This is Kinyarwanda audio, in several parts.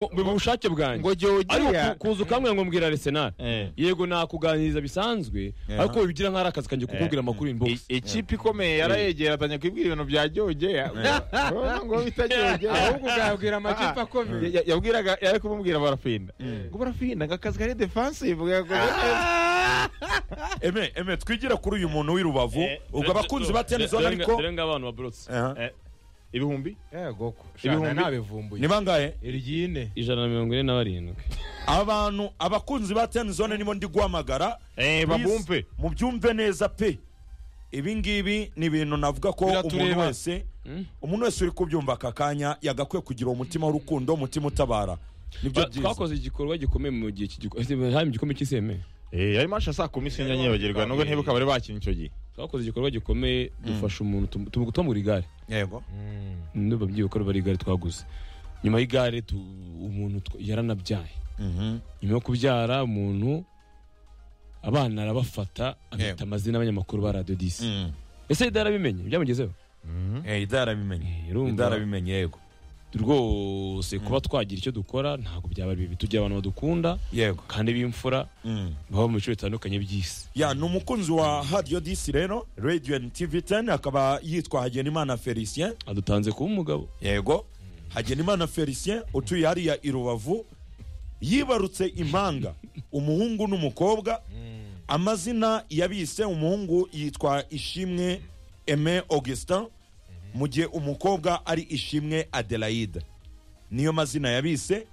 mu bushake bwanjye ngo jya ariko ugera ku- kuza ukambwira ngo mbwira Arsenal yego nakuganiriza bisanzwe ariko bigira nk'ari akazi kanjye kukubwira amakuru inbox ikipe ikomeye yarayegeranye kwibwira ibintu bya jyogera ngo bita jyogera ahubwo uzabwira amakipe akomeye Ya- yabwiraga yari kumubwira barafinda ngo barafinda ngo akazi kari defensive gakomeye eme eme twigira kuri uyu muntu w'i rubavu Eh, ubwo abakunzi ba tenizone Dore nga- ariko dore ng'abantu baborotse Aha. ibihumbi yego ko Ibihumbi- ibihumbi ntabivumbuye ni bangahe iryine ijana na mirongo ine na barindwi abantu abakunzi ba tenizone nibo ndi guhamagara Eh, babumve Please, mubyumve neza pe ibi ngibi ni ibintu navuga ko umuntu Biratureba. wese umuntu wese uri kubyumva aka kanya yagakwiye kugira umutima w'urukundo umutima utabara nibyo Twa- byiza twakoze igikorwa gikomeye mu gihe cy'igiko- hari mu gikombe cy'iseme Eh, ayo masha saa kumi sinyanyibagirirwa nubwo ntibuka bari bakina icyo gihe twakoze igikorwa gikomeye dufasha umuntu tumu- tumu- tumugura igare yego niba byibuka ruba ari igare twaguze nyuma y'igare tu- umuntu tw- yaranabyaye Mhm. nyuma yo kubyara umuntu abana arabafata abita Yego. amazina y'abanyamakuru ba radiyo disi Mm. ese idara bimenye byamugezeho Eh, ida yarabimenye Irumva. ida yarabimenye yego rwose kuba twagira icyo dukora ntabwo byaba ari bibi tugira abantu badukunda yego kandi b'imfura Mm. baba mu bice bitandukanye by'isi ya ni umukunzi wa hadiyo disi rero radio and tv 10 akaba yitwa hagenimana felicien adutanze kuba umugabo yego hagenimana felicien utuye hariya i rubavu yibarutse impanga umuhungu n'umukobwa amazina yabise umuhungu yitwa ishimwe eme augustin mu gihe umukobwa ari ishimwe adelaide niyo mazina yabise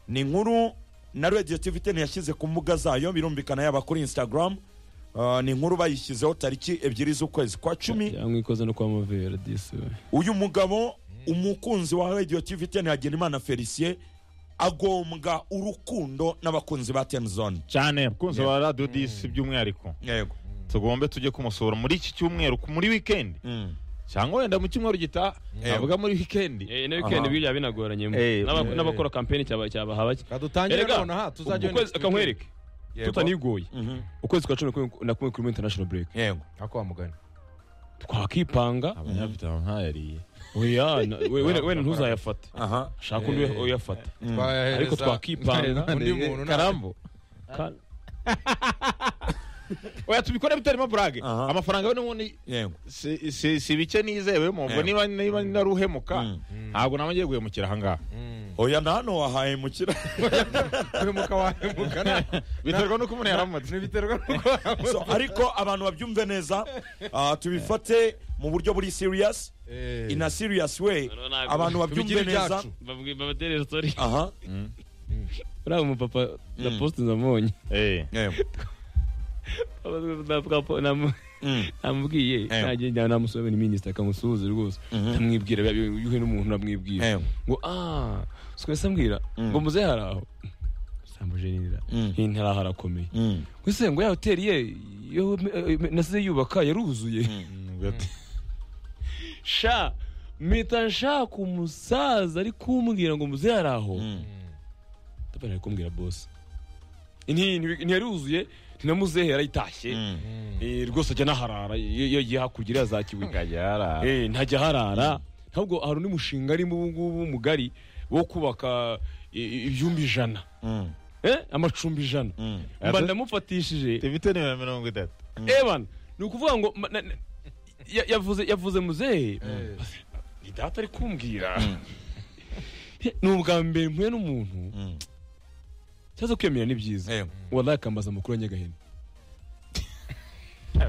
ni inkuru na radio tv ten yashyize ku mbuga zayo birumvikana yaba kuri instagram Ah, ni inkuru bayishyizeho tariki ebyiri z'ukwezi kwa cumi cyangwa ikoze no kuba amavera disi we uyu mugabo umukunzi wa radio tv ten hagenimana felicien agombwa urukundo n'abakunzi ba ten zone cyane abakunzi ba radiyo disi by'umwihariko yego tugombe tujye kumusura muri iki cyumweru ku- muri wikendi Mm. cyangwa wenda mu cyumweru gitaha Eh. navuga muri wikendi na wikendi biriya binagoranyemo Eh, N'aba- eh. n'abakora kampeni cyaba- cyabaha bake kadutangire Erega, none aha tuzajya ukwezi akanywereke Yego. tutanigoye Mhm. ukwezi kwa cumi na kumwe- na kumwe kurimo international break yego ako wamugana twakipanga abanyafite ntayariye oya na- we- we- wenda ntuzayafate aha shaka undi we- uyafata ariko ariko twakipanga undi muntu nta- karambo Ka- oya tubikore bitarimo burage Aha. amafaranga yo n'ubundi yego si- si si bike nizewemo ngo Eh. niba niba naruhemuka Mm. ntabwo nawe ngiye guhemukira ahangaha oya na hano wahaye mukira kwimuka wahemuka nta- biterwa n'uko umuntu yaramutse ntibiterwa n'uko waramutse so, ariko abantu babyumve neza ah, tubifate mu buryo buri serious in a serious way Ntabwo- abantu babyumve tubigire neza ibyacu Babwi- babatere story aha uriya mupapa na Mm. poste namuonye Eh. yego Namu- Mm. namubwiye Eh. nagenda namusomera minisita akamusuhuza rwose ndamwibwira yuhe n'umuntu namwibwira Eh. ngo ah sikwese ambwira ngo muze hari aho samujenira Mm. iyi ntari aho arakomeye Mm. ese ngo ya hoteli ye yo eh, eh, nasize yubaka yaruzuye sha mpita nshaka umusaza ari kumbwira ngo muze hari aho Mm. ndabona ari kumbwira bosi ntiyaruzuye ntinamuzehe yarayitashye Mm. Eh, rwose ajya anaharara iyo iyo agiye hakurya iriya za kibuye Ngajya harara. Eh, ntajya aharara ntabwo hari undi mushinga arimo ubu ngubu mugari wo kubaka eh, ibyumba ijana Mm. Eh, amacumbi ijana Mm. mba ndamufatishije Tifite nimero mirongo itatu evan ni ukuvuga ngo ma- na- na- ya- yavuze yavuze muzehe ni data ari kumbwira ni ubwa mbere mpuye n'umuntu Mm. cyaza kwiyamira ni byiza yego wallahi akambaza amakuru ya nyagahene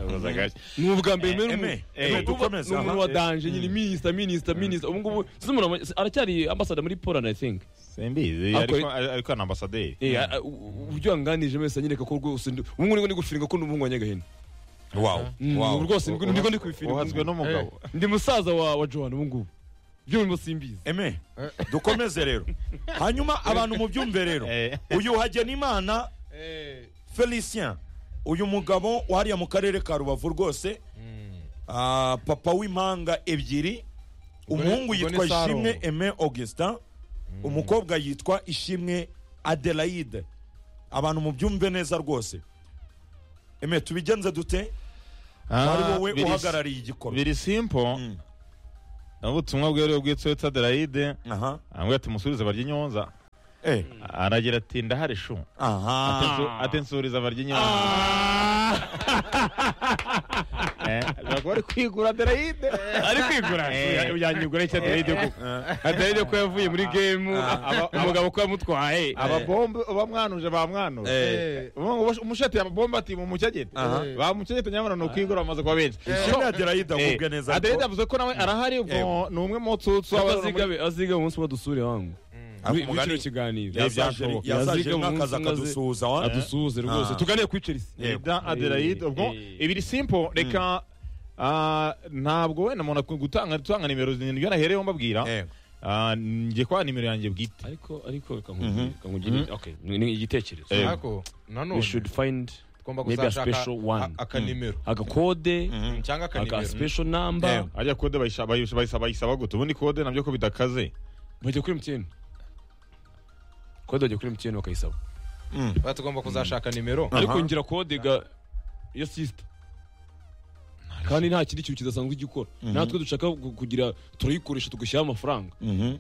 Ubuza agashya. ni ubwa mbere mpuye Eme, n'umuntu eh, ni ukuvuga- dukomeze, ni umuntu aha. wa danje nyine minisita minisita minisita ubu ngubu sinzi umuntu ama- aracyari ambasada muri poland i think simbizi Ako- ariko ariko ni ambasaderi Eh, a- a- u- uburyo yanganije wese anyereka ko rwose ndi- ubu ngubu nibwo ndi gufiringa ko ndi umuhungu wa nyagahene wow Mm, wow rwose nibwo nibwo ndi kubifiringa uhazwe n'umugabo ndi musaza wa wa johan ubu ngubu byo mbo simbizi eme dukomeze rero hanyuma abantu mubyumve rero Eh. uyu hagenimana felicien uyu mugabo wariya mu karere ka rubavu rwose ah, papa w'impanga ebyiri ni- umuhungu ubwo ni yitwa Sarongo. ishimwe eme augustin umukobwa yitwa ishimwe adelaide abantu mubyumve neza rwose eme tubigenze dute Ah, ari wowe biri- uhagarariye igikorwa biri simple Mm. ubutumwa bweruye bwitwa toyota derayide aha ambwira ati musubize barya inyonza Eh, aragira ati ndahari shu aha Atensu- atensuriza abarya inyama Eh, bashobora kuba ari kwigura derayide ari kwigura Eh. yanyigura icyo aderide koko aderide ko yavuye muri gemu aba- umugabo ko yamutwaye ababombe bamwanuje bamwanuje Eh. umushati ababombe ati mumucyagete Aha. bamucyagete nyamara ni ukwigura amaze kuba benshi ishimwe ya derayida mubwe neza aderede ariko avuze ko nawe arahari ubwo ni umwe mu tsutsu Ko aba- azigabe azigabe umunsi umwe dusure wangu ariko muri umugani kino kiganiro yazaje yazaje nk'akazi akadusuhuza wa adusuhuze rwose Ah. tuganire kuri Chelsea Eh, da Adelaide ubwo Eh. ibiri simple reka ah, ntabwo wenda umuntu akwiye gutanga gutanga nimero zirindwi yanahereyeho mbabwira Eh, Ah, njye kwa nimero yanjye bwite ariko ariko reka nkubwire reka nkugire okay ni ni igitekerezo Eh. ariko we nanone should find tugomba maybe a kuzashaka special one. a- akanimero agakode mhm. cyangwa aka akanimero special number Eh. ajya kode bayisha- bayisha- bayisaba bayisaba gute ubundi kode nabyo ko bidakaze bajya kuri MTN kode bajya kuri MTN bakayisaba Mm. Ba tugomba kuzashaka nimero Aha. ariko ngira kode ga ya sister kandi nta kindi kintu kidasanzwe gikora Mhm. natwe dushaka gu- kugira turayikoresha tugashyiraho amafaranga Mhm.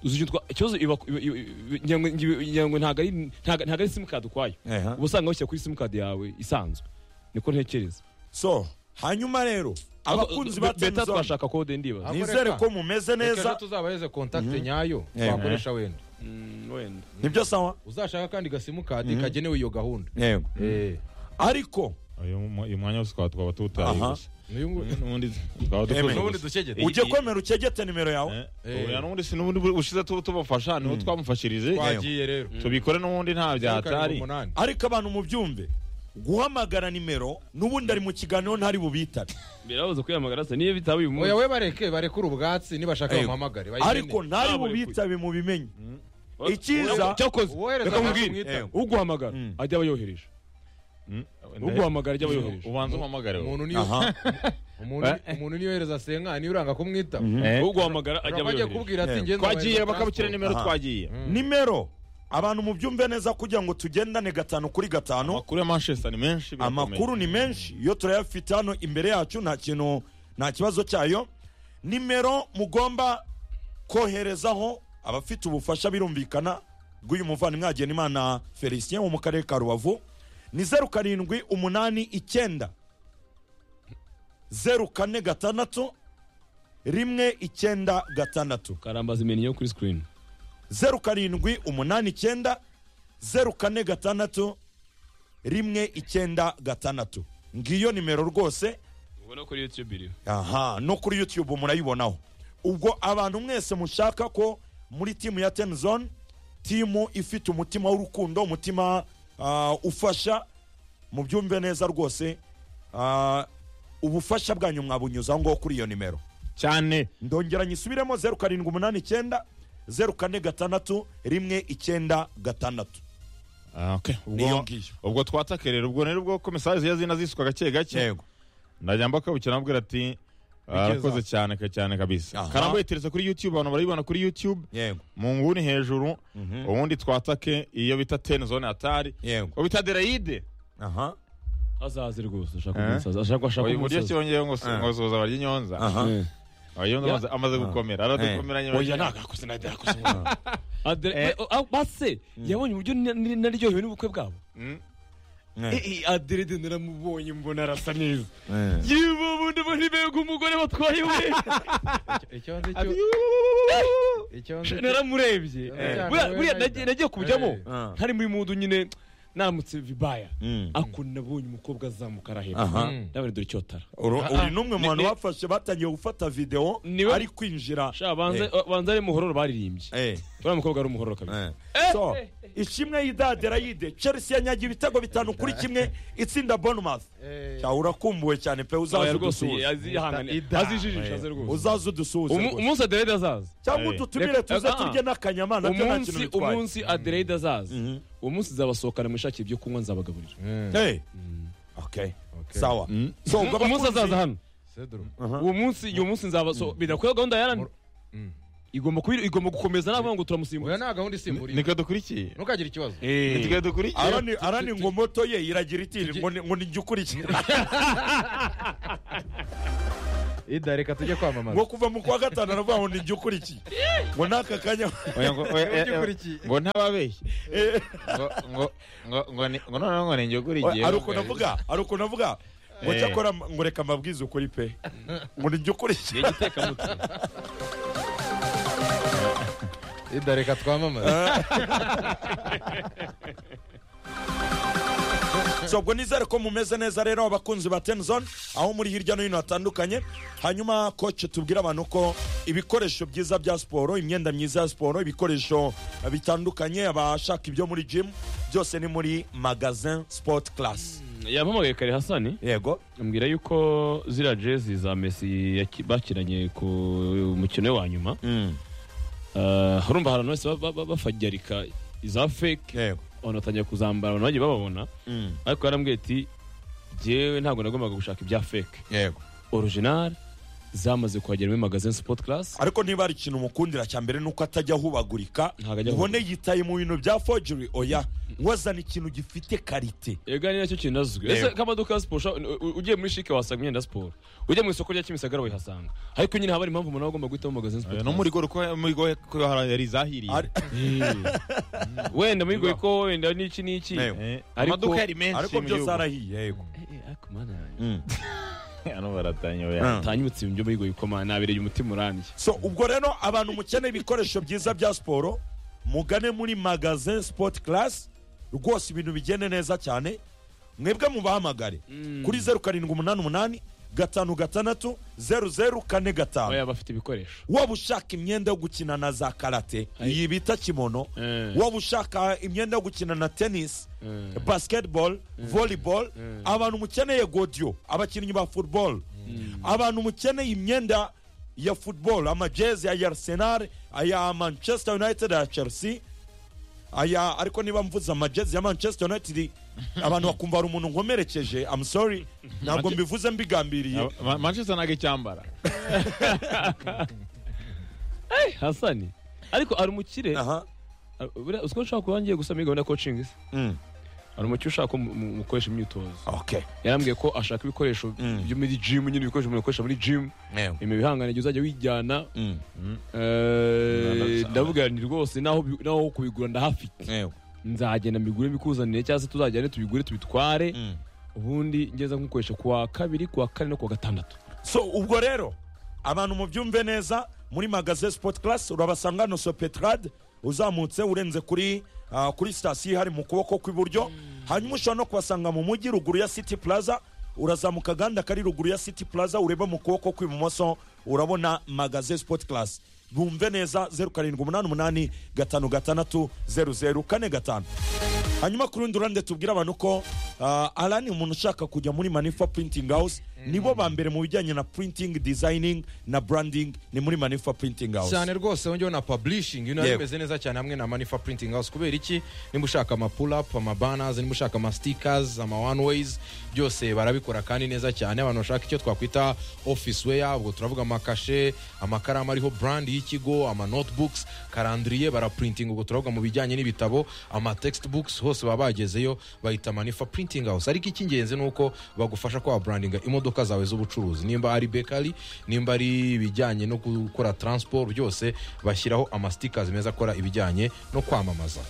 uzi icyo twa- ikibazo iba iba- iba- iba- ngira ngo- ngira- ngira ngo ntabwo ari ntabwo ntabwo ari simukadi ukwayo Eha. uba usanga bashyira kuri simukadi yawe isanzwe niko ntekereza so hanyuma rero abakunzi ba Be- beta temuzone twashaka kode ndibaza Ah. nizere ko mumeze Reka ejo neza tuzabaheze kontakite nyayo Eh. twakoresha wenda Mm, wenda nibyo sawa uzashaka kandi gasimukadi kagenewe iyo gahunda yego Eh. ariko uyu mu- uyu mwanya wose twaba twaba tuwutaye Aha. gusa N'uyu nguyu- n'ubundi twaba dukoze Amen. n'ubundi gusa ducegete Eh. ujye komera ukegete nimero yawe Eh, ubu n'ubundi si n'ubundi bu- ushize tu- tubafasha niho twamufashirije twagiye rero tubikore n'ubundi nta Karindwi byahatari umunani. ariko abantu mubyumve guhamagara nimero n'ubundi ari mu kiganiro ntari bubitabe birabuze kwiyamagara se niyo bitaba uyu oya munsi we bareke barekure ubwatsi nibashaka Yego. bamuhamagare bayikeneye. ariko ntari Ntabwo bubitabe mubimenye Uwo- icyiza cyakoze Uwohereza reka ntabwo mubwire umwitaho. uguhamagara Mm. ajya aba yohereje Mm. uguhamagara ajya aba yohereje ubanza umpamagare wowe. umuntu niyo aha umuntu umuntu niyo yohereza senga niyo uranga kumwita Eh. uguhamagara ajya Urumva aba agiye yohereje kubwira ati Yego. ngenda twagiye bakabukira nimero Aha. twagiye nimero abantu mubyumve neza kugira ngo tugendane gatanu kuri gatanu amakuru ya manchester ni menshi birakomeye. amakuru ni menshi yo turayafite hano imbere yacu nta kintu nta kibazo cyayo nimero mugomba koherezaho abafite ubufasha birumvikana bw'uyu muvandimwe Hagenimana felicien wo mu karere ka rubavu ni zeru karindwi umunani icyenda zeru kane gatandatu rimwe icyenda gatandatu karambaza imeni yo kuri sikirini zeru karindwi umunani icyenda zeru kane gatandatu rimwe icyenda gatandatu ngiyo nimero rwose ubona ko ariyo tubiri aha no kuri youtube murayibonaho ubwo abantu mwese mushaka ko muri timu ya ten zone timu ifite umutima w'urukundo umutima ah, ufasha mubyumve neza rwose ah, ubufasha bwanyu mwabunyuzaho ngaho kuri iyo nimero cyane ndongera nyisubiremo zeru karindwi umunani icyenda zeru kane gatandatu rimwe icyenda gatandatu Ah, okay. Niyo ubwo ngiyo. ubwo twataka rero ubwo rero ubwo komisari ziriya zina zisuka gake gake yego najya mbakabukira nabwira ati Bigeza. arakoze cyane ka- cyane kabisa Aha. karambo iteretse kuri youtube abantu barayibona kuri youtube yego mu nguni hejuru ubundi twatake iyo bita ten zone atari yego ubu bita derayide aha azaze rwose ashaka Eh? umusaza ashaka ashaka uyu buryo umusaza cyongeyeho ngo si- Ah. ngo soza barya inyonza aha Eh. Oya, Ya- amaze- amaze gukomera aradukomeranye oya ntabwo arakoze ntabwo arakoze Adele- we- ah, base yabonye uburyo na- na- naryohewe n'ubukwe bwabo Mm. Eh. Eh, eh, aderede naramubonye mbona arasa neza yewe ubundi muri bega umugore batwaye we icyo nzi cyo icyo nzi cyo naramurebye Eh. Buriya- buriya Eh. nagiye nagiye kubujyamo Eh. ntari muri mudu nyine naramutse vibaya Mm. ako nabonye umukobwa azamuka arahera aha Mm. nawe dore icyotara Uru- Ah, ah. uyu ni umwe mu bantu bafashe batangiye gufata videwo Niwe- ari kwinjira Sha, banze Eh. banze ari muhororo baririmbye Eh, uriya mukobwa ari umuhororo kabisa eh. so ishimwe y'idaderayide chelsea yanyagiye ibitego bitanu kuri kimwe itsinda bonmouth Eh. cyawe urakumbuwe cyane pe Oya, uzaze rwose udusuhuze yazi- yahangane- Ida. azijijisha aze rwose uzaze udusuhuze Umu- rwose. umunsi aderede azaza cyangwa Eh. ututumire Reka- tuze ah, ah. turye n'akanyama nabyo nta umunsi kintu bitwaye umunsi aderede azaza uwo munsi nzabasohokana mwishakire ibyo kunywa nzabagaburira Mm. Hey. Okay. Okay. Sawa. So, ubwo umunsi abakunzi- azaza hano Cedro. uwo munsi iyo munsi nzabaso bidakwiye gahunda ya rani Mm. igomba kubi- igomba gukomeza ntabwo ngo oya turamusimbura nta gahunda isimbura niko dukurikiye ntukagire ikibazo niko dukurikiye Arani arani ngo moto ye iragira iti ngo ni- ngo nijye ukurikira. ida reka tujye kwamamaza ngo kuva mu kwa gatanu aravuga ngo nijya ukurikiye ngo n'aka kanya Oya, ngo- oya, Ujye eh, ukurikiye. ngo ntababeshye ngo ngo ngo ngo ni- ngo noneho ngo ninjye ukurikiye ari ukuntu avuga ari ukuntu avuga ngo Eh. cyakora ngo reka amabwiriza ukuri pe ngo nijya ukurikiye ida reka twamamaza so ubwo nizere ko mumeze neza rero abakunzi ba tenzone aho muri hirya no hino hatandukanye hanyuma koce tubwire abantu ko ibikoresho byiza bya siporo imyenda myiza ya siporo ibikoresho bitandukanye abashaka ibyo muri jimu byose ni muri magazin sport class yampamagaye kare hasani yego ambwira yuko ziriya jezi za mesi yaki- bakiranye ku mukino we wa nyuma Mm, ah, urumva hari abantu bose ba- ba- ba- bafagyarika iza fake yego abantu batangiye kuzambara abantu bagiye bababona Mm, ariko yarambwiye ati jyewe ntabwo nagombaga gushaka ibya fake yego original zamaze kuhagera muri magazine sport class ariko niba hari ikintu umukundira cya mbere ni uko atajya ahubagurika Ntabwo ajya ubone yitaye mu bintu bya forgery oya wazana ikintu gifite karite yega ni nacyo kintu nazwi ese Yego. k'amaduka ya siporo ushaka- u- u- ugiye muri shike wahasanga imyenda ya siporo ujya mu isoko rya kimisagara wayihasanga ariko nyine haba hari impamvu umuntu aba agomba guhitamo magazine sport no muri goro ko muri goro ko yari zahiriye Ari- class. wenda muri goiko wenda n'iki n'iki Yego. Eh, Ariko- amaduka yari menshi ariko mu byose gihugu. arahiye yego Eh, ariko mana yanjye. Mm. hano baratanya oya. Mm. tanyibutse ibyo muri goiko mana nabereye umutima urambye so ubwo rero abantu mukeneye ibikoresho byiza bya siporo mugane muri magazin sport class rwose ibintu bigende neza cyane mwebwe mubahamagare kuri zeru karindwi umunani umunani gatanu gatandatu zeru zeru kane gatanu baya bafite ibikoresho waba ushaka imyenda yo gukina na za karate Ay. iyi bita kimono Eh. waba ushaka imyenda yo gukina na tennis Eh. basketball volleyball abantu mukeneye godiyo abakinnyi ba football abantu mukeneye imyenda ya football amajezi aya arsenal aya manchester united aya chelsea aya ariko niba mvuze amajezi ya manchester united abantu bakumva hari umuntu nkomerekeje I'm sorry ntabwo mbivuze mbigambiriye Ma- Ma- manchester ntago icyambara hasani ariko ari umukire aha ari- buriya uzi ko nshaka kuba ngiye gusa muri gahunda ya coaching se Mm. hari umukire ushaka ko mu- mu- mukoresha imyitozo okay yarambwiye ko ashaka ibikoresho Mm. byo muri gym nyine ibikoresho umuntu akoresha muri gym ibi bihangane jya uzajya wijyana Mm. eh, Ndabisaba. ndavuga ni rwose naho bi- naho kubigura ndahafite Ewe. nzagenda mbigure bikuzanire cyangwa se tuzajyane tubigure tubitware Mm. ubundi ngeze nkukoresha ku wa kabiri ku wa kane no ku wa gatandatu so ubwo rero abantu mubyumve neza muri magaze sport class urabasanga hano sopetrade uzamutse urenze kuri ah, kuri sitasiyo hari mu kuboko kw'iburyo hanyuma ushobora no kubasanga mu mujyi ruguru ya city plaza urazamuka aganda kari ruguru ya city plaza ureba mu kuboko kw'ibumoso urabona magaze sport class bumve neza zeru karindwi umunani umunani gatanu gatandatu zeru zeru kane gatanu hanyuma ku rundi ruhande tubwire abantu ko ah, alani umuntu ushaka kujya muri manifa printing house nibo ba mbere mu bijyanye na printing designing na branding ni muri manifa printing house cyane rwose wongewe na publishing you know Yego. bimeze neza cyane hamwe na manifa printing house kubera iki niba ushaka ama pull up ama banners niba ushaka ama stickers ama one ways byose barabikora kandi neza cyane abantu bashaka icyo twakwita office wear ubwo turavuga amakashe amakaramu ariho brand y'ikigo ama notebooks karandiriye baraprinting ubwo turavuga mu bijyanye n'ibitabo ama textbooks hose baba bagezeyo bahita manifa printing house ariko icy'ingenzi ni uko bagufasha kwa brandinga imodoka zawe z'ubucuruzi nimba ari bakery nimba ari ibijyanye no gukora transport byose bashyiraho ama stickers meza akora ibijyanye no kwamamaza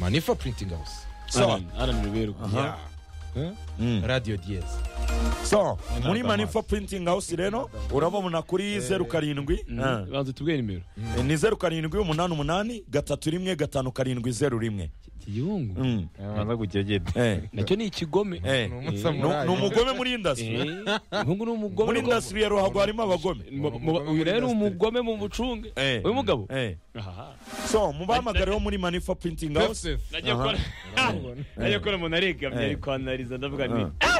manifa printing house So, arananiberwa aha. Mm. radio diez so muri Amazi. manifa printing house rero urababona kuri zeru karindwi Ah. banza tubwire nimero ni zeru karindwi umunani umunani gatatu rimwe gatanu karindwi zeru rimwe iki gihungu Mm. banza gukegeta Eh, nacyo ni ikigome eh. Ni Ni umusamurayi. ni umugome muri indasitiri Eh, umuhungu ni umugome muri rwose. indasitiri ya ruhago harimo abagome Mu- mu- Umugome uyu muri rero ni industry. umugome mu bucunge Eh. uyu mugabo Eh. Aha. so mubahamagareho muri manifa printing house nagiye Aha. kora nagiye kora umuntu aregamye Eh. ari kwanariza ndavuga nti Ah.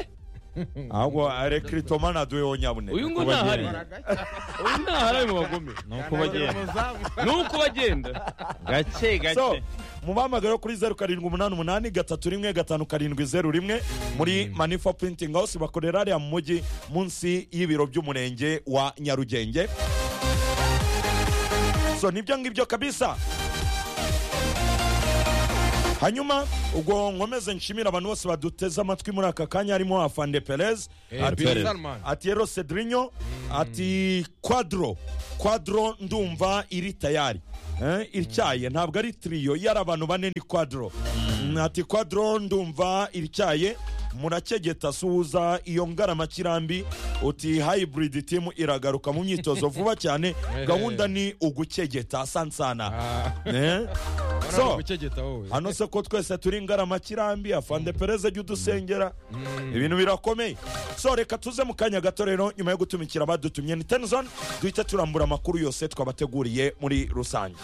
ahubwo rekiritomani aduwe wonyabune uyu ngo ntahari uyu ntahari ari mu bagome ni uko bagenda ni uko bagenda gake so gake mubahamagareho kuri zeru karindwi umunani umunani gatatu rimwe gatanu karindwi zeru rimwe muri manifa printing house bakorera hariya mu mujyi munsi y'ibiro by'umurenge wa nyarugenge so nibyo ngibyo kabisa hanyuma ubwo nkomeze nshimira abantu bose baduteze amatwi muri aka kanya harimo afande perez Eh, ati- Perez. Salman. ati ero cedrinyo ati kwadro kwadro ndumva iri tayari Eh, ityaye ntabwo ari tiriyo yari abantu bane ni kwadro Mm, ati kwadro ndumva irityaye murakegeta suhuza iyo ngaramakirambi uti hybrid team iragaruka mu myitozo vuba cyane gahunda ni ugukegeta sansana Ah, Eh? urabona so gukegeta wowe hano se ko twese turi ngaramakirambi afande pereze jya udusengera ibintu birakomeye so reka tuze mu kanya gato rero nyuma yo gutumikira abadutumye ni tenizoni duhita turambura amakuru yose twabateguriye muri rusange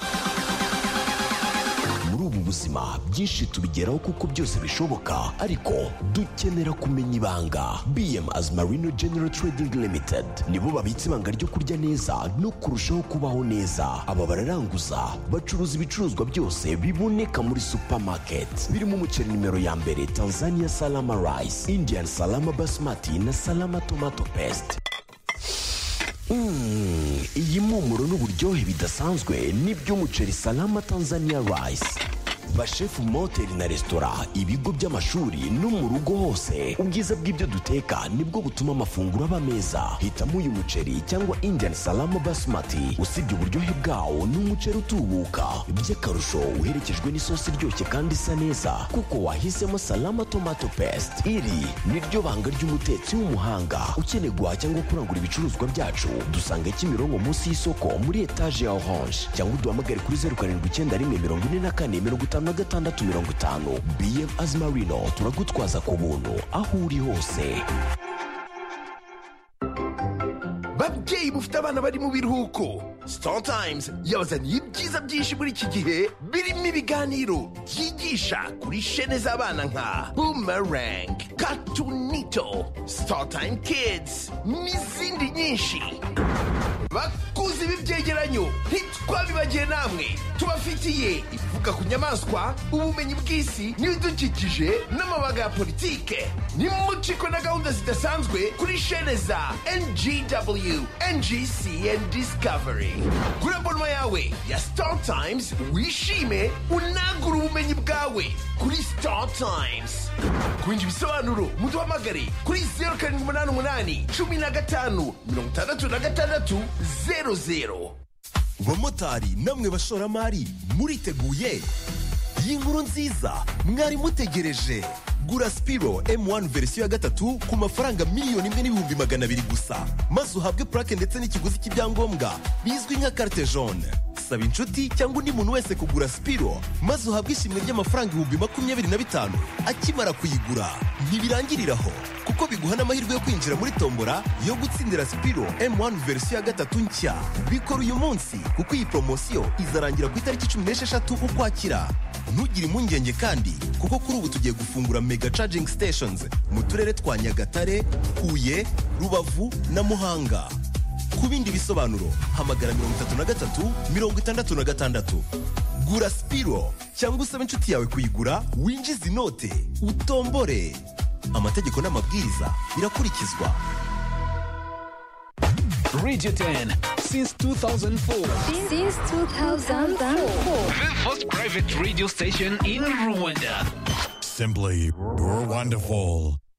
muri ubu buzima byinshi tubigeraho kuko byose bishoboka ariko dukenera kumenya ibanga bm as marino general trading limited nibo babitse ibanga ryo kurya neza no kurushaho kubaho neza aba bararanguza bacuruza ibicuruzwa byose biboneka muri supermarket birimo umuceri nimero ya mbere tanzania salama rice indian salama basmati na salama tomato paste Mm, iyi mpumuro n'uburyohe bidasanzwe n'iby'umuceri salama tanzania rice bashefu mu mahoteli na resitora ibigo by'amashuri no mu rugo hose ubwiza bw'ibyo duteka nibwo butuma amafunguro aba meza hitamo uyu muceri cyangwa indian salama basmati usibye uburyohe bwawo ni umuceri utubuka by'akarusho uherekejwe n'isosi iryoshye kandi isa neza kuko wahisemo salama tomato paste iri ni ryo banga ry'umutetsi w'umuhanga ukeneye guhaha cyangwa kurangura ibicuruzwa byacu dusanga kimironko munsi y'isoko muri etaje ya orange cyangwa uduhamagare kuri zeru karindwi icyenda rimwe mirongo ine na kane mirongo itanu na gatandatu mirongo itanu bm azimarino turagutwaza ku buntu aho uri hose babyeyi mufite abana bari mu biruhuko Startimes yabazaniye ibyiza byinshi muri iki gihe birimo ibiganiro byigisha kuri shene z'abana nka boomerang katunito Startime kids n'izindi nyinshi bakuzi b'ibyegeranyo ntitwabibagiye namwe tubafitiye ivuga ku nyamaswa ubumenyi bw'isi n'ibidukikije n'amabanga ya politike nimuciko na gahunda zidasanzwe kuri shene za ngw ngc and discovery kuri abonoma yawe ya star times wishime unagure ubumenyi bwawe kuri star times kurinda ibisobanuro muduhamagare kuri zeru karindwi umunani umunani cumi na gatanu mirongo itandatu na gatandatu zeru zeru bamotari namwe bashoramari muriteguye iyi nkuru nziza mwari mutegereje gura sipiro M1 verisiyo ya gatatu ku mafaranga miliyoni imwe n'ibihumbi magana abiri gusa maze uhabwe purake ndetse n'ikiguzi cy'ibyangombwa bizwi nka carte jaune saba inshuti cyangwa undi muntu wese kugura sipiro maze uhabwe ishimwe ry'amafaranga ibihumbi makumyabiri na bitanu akimara kuyigura ntibirangirira aho kuko biguha n'amahirwe yo kwinjira muri tombora yo gutsindira sipiro M1 verisiyo ya gatatu nshya bikora uyu munsi kuko iyi poromosiyo izarangira ku itariki cumi n'esheshatu ukwakira ntugire impungenge kandi kuko kuri ubu tugiye gufungura mega charging stations mu turere twa nyagatare huye rubavu na muhanga ku bindi bisobanuro hamagara mirongo itatu na gatatu mirongo itandatu na gatandatu gura sipiro cyangwa usabe inshuti yawe kuyigura winjize inote utombore amategeko n'amabwiriza birakurikizwa Radio 10 since 2004. Since 2004. The first private radio station in Rwanda. Simply wonderful.